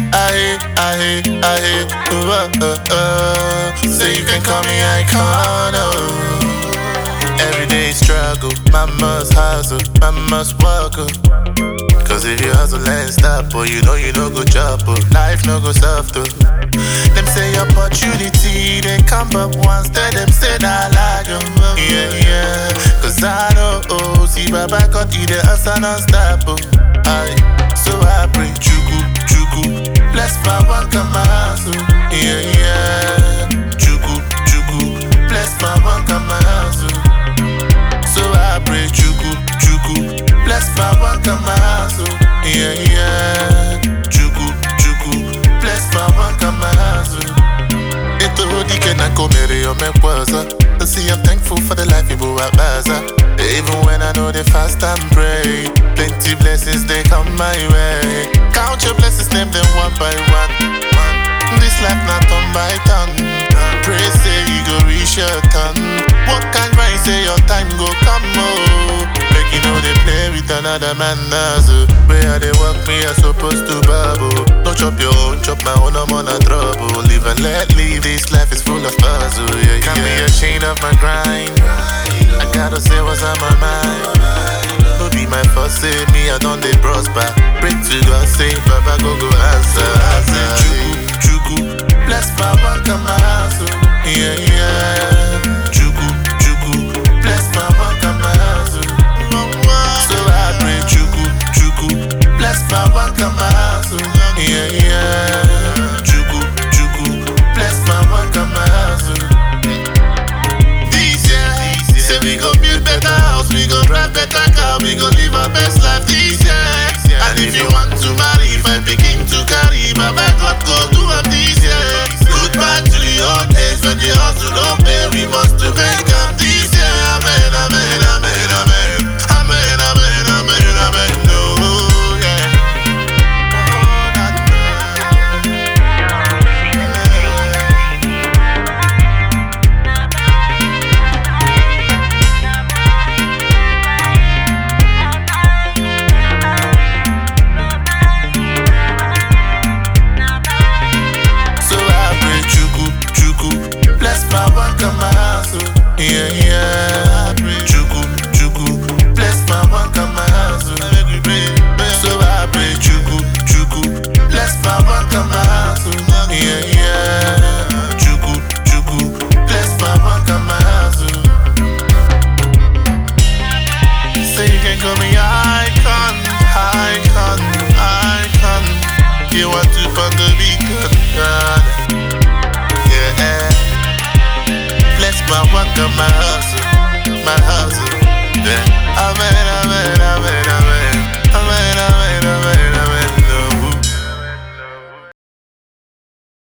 I, I, I, uh, uh, uh. So you can call me icon, oh. Everyday struggle, my must hustle, my must work, oh. Cause if you hustle and stop, oh, you know you no go job, oh. Life no go soft, oh. Them say opportunity, they come up once, then them say nah lag, oh. Yeah, yeah. Cause I know, oh, see, Baba got you the answer non-stop, oh. Aye. So I pray, chuku, chuku, bless my one come house, oh. Yeah, yeah. Chuku, chuku, bless my one come house, oh. So I pray, chuku, chuku, bless my one come house, oh. Yeah, yeah. Chuku, chuku, bless my one come house, oh. Ito dike na komere yo me kwanza See I'm thankful for the life you at Baza Even when I know they fast and pray Plenty blessings they come my way Count your blessings, name them one by one This life not on by turn Pray say you go reach your turn What kind right say your time go come oh Make you know they play with another man as Where they work me I supposed to bubble Don't chop your own, chop my own I'm on a trouble Live and let live, this life is full of puzzle yeah, Can be a chain of my grind I gotta say what's on my mind No be my first say me I don't they prosper Pray to God say Baba go go answer answer Chuku, chuku Bless my one come my house oh. Yeah, yeah Chuku, chuku Bless my one come my house oh. So I pray chuku, chuku Bless my one come my house oh. Yeah, yeah Chuku, chuku Bless my one come my house oh. This year, say we go build better house, we go drive better car, we go live our best life this year. And if you want to marry, if I begin to carry, my back God go do am this year. Goodbye to the old days when the hustle don't pay, we must to make am this year. Amen, amen, amen, amen. Amen, amen, amen, amen. No, yeah. Oh, that, So I pray chuku, chuku, bless my one come my house, oh. Yeah, yeah. I pray chuku, chuku, bless my one come my house, oh. So I pray chuku, chuku, bless my one come my house, oh. Yeah, yeah. Chuku, chuku, bless my one come my house, oh. Say you can call me icon, icon, icon. You want to find the beacon,